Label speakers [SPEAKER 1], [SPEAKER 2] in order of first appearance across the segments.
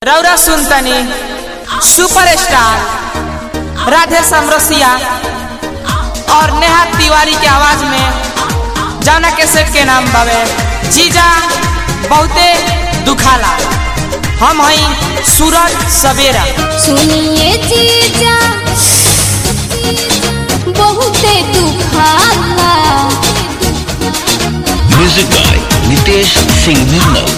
[SPEAKER 1] रौरा सुनतनी सुपरस्टार राधे समरसिया और नेहा तिवारी के आवाज में जाना कैसेट के नाम बावे जीजा बहुते दुखाला हम हई सूरज सवेरा
[SPEAKER 2] सुनिए जीजा बहुते दुखाला
[SPEAKER 3] म्यूजिक बाय नितेश सिंह निर्मल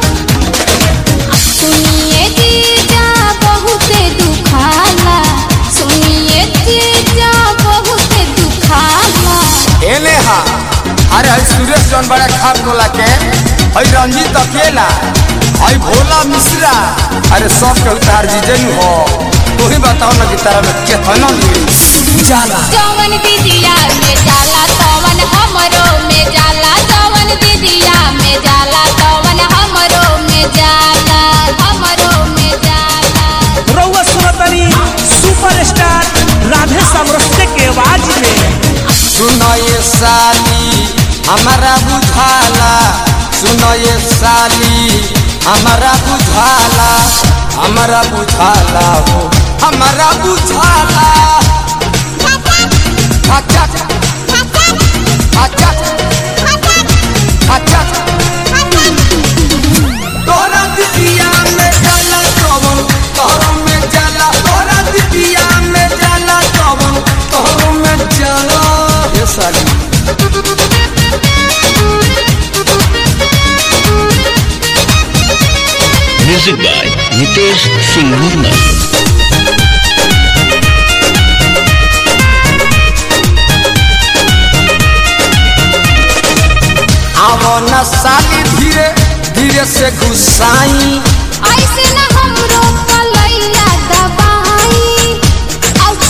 [SPEAKER 2] सुनिए जीजा बहुते दुखाला सुनिए जीजा बहुते दुखाला
[SPEAKER 4] एने हा अरे हई सुरेश जौन बड़ा खाप गोला के हई रंजीत अकेला हई भोला मिश्रा अरे सब के उतार जीजन हो तू ही बताओ ना कि तारा में केतना ली जाला
[SPEAKER 2] जवन दीदिया में जाला तवन हमरो में जाला जवन दीदिया में जाला तवन हमरो में जाला हमरो में जाला
[SPEAKER 5] रउआ सुनतनी सुपरस्टार राधे समरस्ते के आवाज में
[SPEAKER 4] सुनो ये साली हमारा बुझाला सुनो ये साली हमारा बुझाला हमारा बुझाला हो हमारा बुझाला अच्छा अच्छा अच्छा तोरा दिदिया में जाला कवन तोरा में जाला तोरा दिदिया में जाला कवन तोरा में जाला ये साली
[SPEAKER 3] म्यूजिक बाय नितेश सिंह निर्मल
[SPEAKER 4] आवो न साली धीरे धीरे से घुसाई
[SPEAKER 2] ऐसे न हमरो कलैया दबाई आउच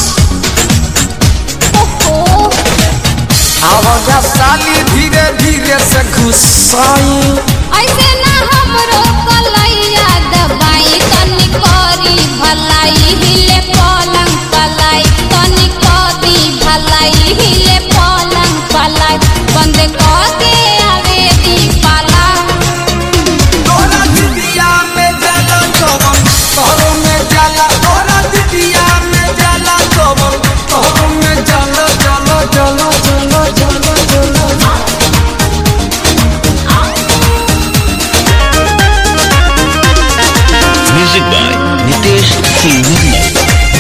[SPEAKER 2] ओहो
[SPEAKER 4] आवो न साली धीरे धीरे से घुसाई
[SPEAKER 2] ऐसे न हमरो कलैया दबाई तनी करी भलाई हिले पलंग पलाई तनी करी भलाई हिले पलंग पलाई बंद कर के आवे दी पाला
[SPEAKER 4] तोरा दिदिया में जाला कवन तोरा में जाला तोरा दिदिया में जाला कवन तोरा में जाला जाला जाला जाला जाला जाला
[SPEAKER 3] म्यूजिक बाय नितेश सिंह निर्मल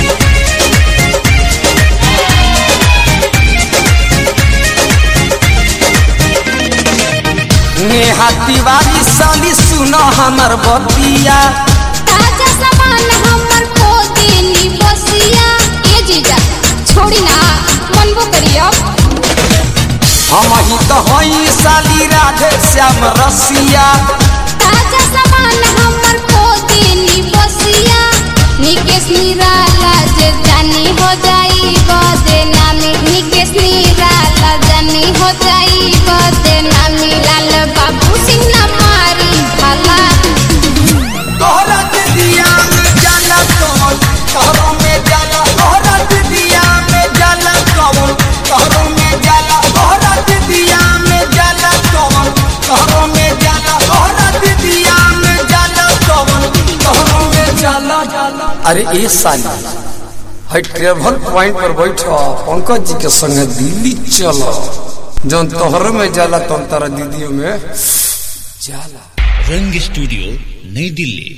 [SPEAKER 4] नेहा तिवारी साली सुनो हमर बतिया
[SPEAKER 2] ताजा सामान हमर को देनी बसिया ए जीजा छोड़ी ना मनबो करियो
[SPEAKER 4] हम ही तो हई साली राधे श्याम रसिया
[SPEAKER 2] ताजा सामान हमर को देनी बसिया निकेश निराला जे जानी हो जाई बदे नामी निकेश निराला जानी हो जाई बदे नामी लाल बाबू सिंह ना मारी भला
[SPEAKER 4] तोहरा दिदिया में जाला कवन तोहरा में जाला तोहरा दिदिया में जाला कवन तोहरा में जाला तोहरा दिदिया में जाला कवन तोहरा में जाला तोहरा दिदिया में जाला कवन तोहरा में जाला जाला अरे ए साली हई ट्रेवल पॉइंट पर बैठो पंकज जी के संगे दिल्ली चलो जौन तोहरे में जाला तौन तारा दीदियों में जाला
[SPEAKER 3] रंग स्टूडियो नई दिल्ली